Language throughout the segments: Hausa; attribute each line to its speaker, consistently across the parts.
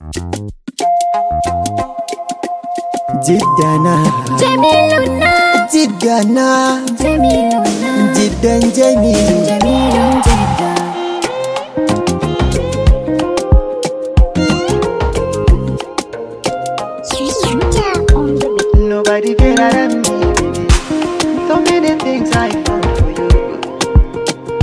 Speaker 1: Jiddana
Speaker 2: Jamiluna,
Speaker 1: Jiddana
Speaker 2: Jamiluna,
Speaker 1: Jiddan Jamilu
Speaker 2: Jamilun Jidda.
Speaker 1: Nobody better than me baby. So many things I found for you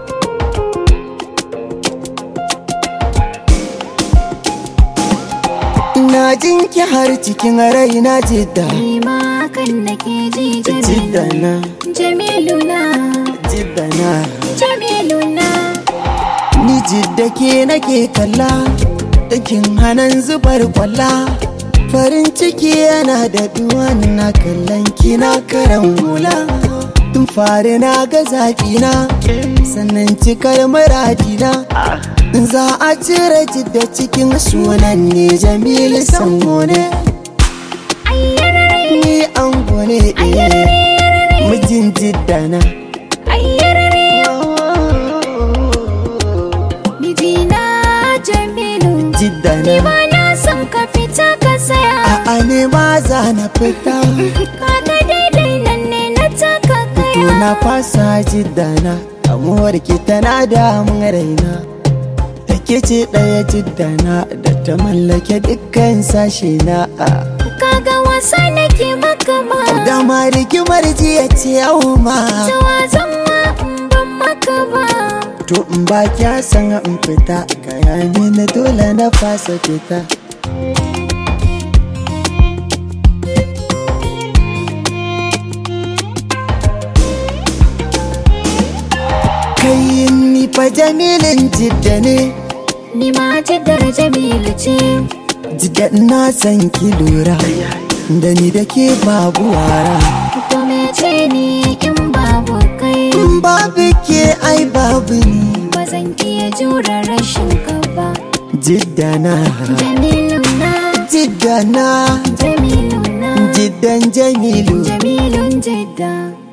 Speaker 1: Na jinki har cikin raina jidda
Speaker 2: Ni ma hakan nake ji Jamilu.
Speaker 1: Jiddana
Speaker 2: Jamiluna,
Speaker 1: Jiddana
Speaker 2: Jamiluna,
Speaker 1: Ni jidda ke nake kalla Dakin hanan zubar kwalla Farin ciki yana da duwan na kallon kina karan hula Tun fari na ga zaƙina Sannan cikar muradina Za a cire jidda cikin sunan ne Jamilu Sango ne
Speaker 2: ayyarare,
Speaker 1: Ni an gone Mijin jidda na
Speaker 2: ayyarare, mijina Jamilu.
Speaker 1: Jidda
Speaker 2: Ni
Speaker 1: na
Speaker 2: ba na son ka fita ka saya.
Speaker 1: A'a ne ma za na fita
Speaker 2: Kaga daidai nan ne na taka
Speaker 1: To
Speaker 2: kaya.
Speaker 1: na fasa jiddana Amuwar ki tana damun raina Da ke ce ɗaya jiddana Da ta mallake dukkan sashe na
Speaker 2: Kaga wasa nake maka ma.
Speaker 1: Da ma rigimar jiya ce yau ma
Speaker 2: Tawa zan ma in ban maka ba.
Speaker 1: To in ba kya san in fita Kaya mini dole na fasa fita Kai ni fa jamilin jidda ne
Speaker 2: Ni ma jiddar Jamilu ce.
Speaker 1: Jidda na san ki lura Da ni da ke babu wara
Speaker 2: To mece ni in babu kai.
Speaker 1: In babu ke ai babu ni
Speaker 2: Ba zan iya jure rashin ka ba.
Speaker 1: Jidda na
Speaker 2: Jamilu na,
Speaker 1: Jidda na
Speaker 2: Jamilu na,
Speaker 1: Jiddan Jamilu
Speaker 2: Jamilun jidda.